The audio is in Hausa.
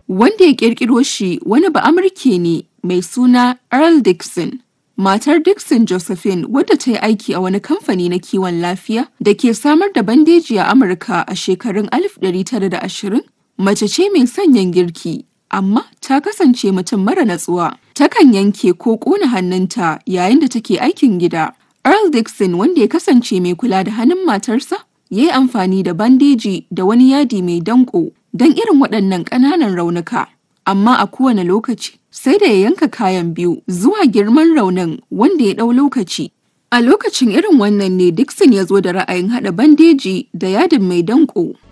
Wanda ya ƙirƙiro shi wani Ba'amurke ne mai suna Earl Dixon. Matar Dixon Josephine wadda ta yi aiki a wani kamfani na kiwon lafiya da ke samar da bandeji a Amurka a shekarun 1920, mace ce mai sanyin girki, amma ta kasance mutum mara natsuwa. Takan yanke ko ƙona hannunta yayin da take aikin gida. Earl Dixon wanda ya kasance mai kula da hannun matarsa, ya yi amfani da bandeji da wani yadi mai danƙo don irin waɗannan ƙananan raunuka. Amma a kowane lokaci sai da ya yanka kayan biyu zuwa girman raunin wanda ya ɗau lokaci. A lokacin irin wannan ne Dixon ya zo da ra'ayin haɗa bandeji da yadin mai danƙo.